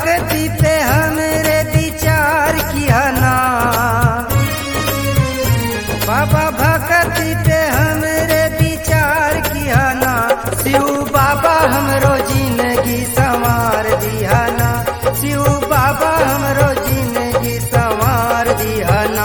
भक्ति पे हमरे विचार किया ना बाबा भक्ति पे हमरे विचार किया ना शिव बाबा हमरो जिंदगी संवार दिया ना शिव बाबा हमरो जिंदगी संवार दिया ना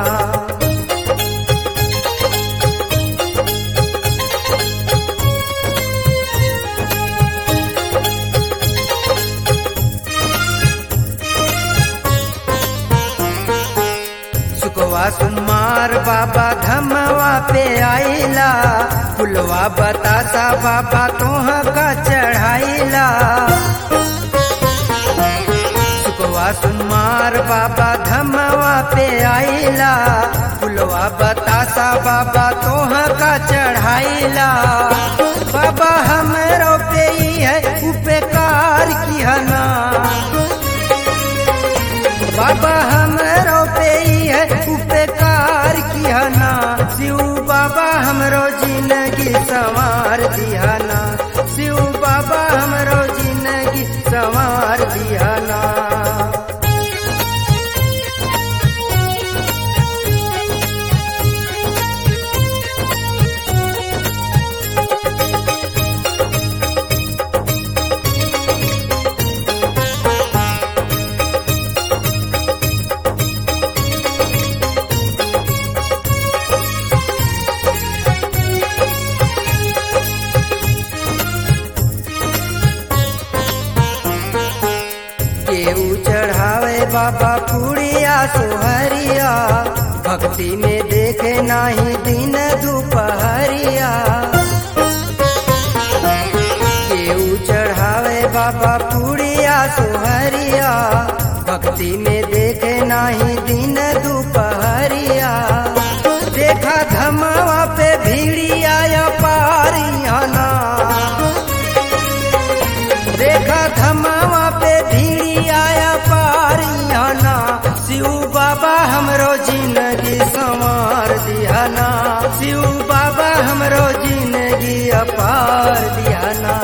सुकवा सुनमार बाबा धमवा पे आइला फुलवा बतासा बाबा तोह का चढ़ाइला सुकवा सुनमार बाबा धमवा पे आइला फुलवा बतासा बाबा तोह का चढ़ाइला बाबा हमरो पे ही है उपकार किया ना बाबा हमरो पे ही है उपकार किया ना शिव बाबा हमरो जिंदगी संवार दिया ना शिव बाबा हमरो जिंदगी संवार दिया ना केहू चढ़ावे बाबा पुड़िया सोहरिया भक्ति में देखे नाही दिन दोपहरिया केहू चढ़ावे बाबा पुड़िया सोहरिया भक्ति में देखे नाही दिन दोपहरिया देखा धमावा पे भीड़िया या पारिया ना देखा धमावा पे भीड़ी आया पारियाना शिव बाबा हमरो जिंदगी संवार दियाना शिव बाबा हमरो जिंदगी अपार दियाना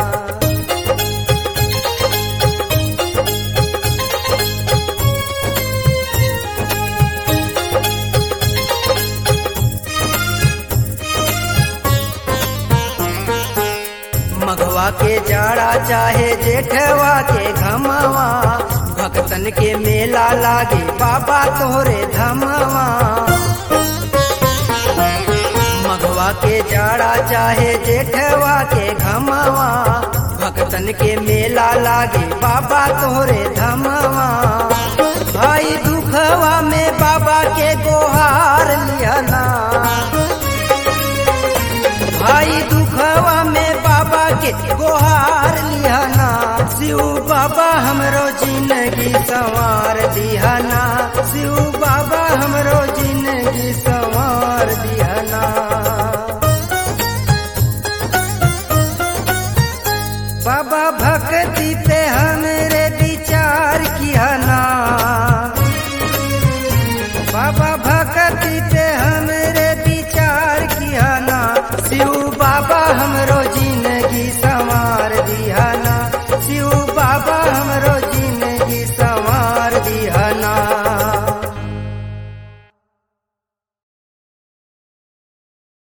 मघवा के जाड़ा चाहे जेठवा के घमवा भक्तन के मेला लागे बाबा तोरे धमवा मघवा के जाड़ा चाहे जेठवा के घमवा भक्तन के मेला लागे बाबा तोरे धमवा भाई दुखवा में बाबा के गोहार लियाना भाई दुखवा में बाबा के गोहार लियाना शिव बाबा हमरो जिंदगी संवार दियाना शिव बाबा हमरो जिंदगी संवार दियाना बाबा भक्ति पे हमरे विचार किया ना बाबा भक्ति पे हम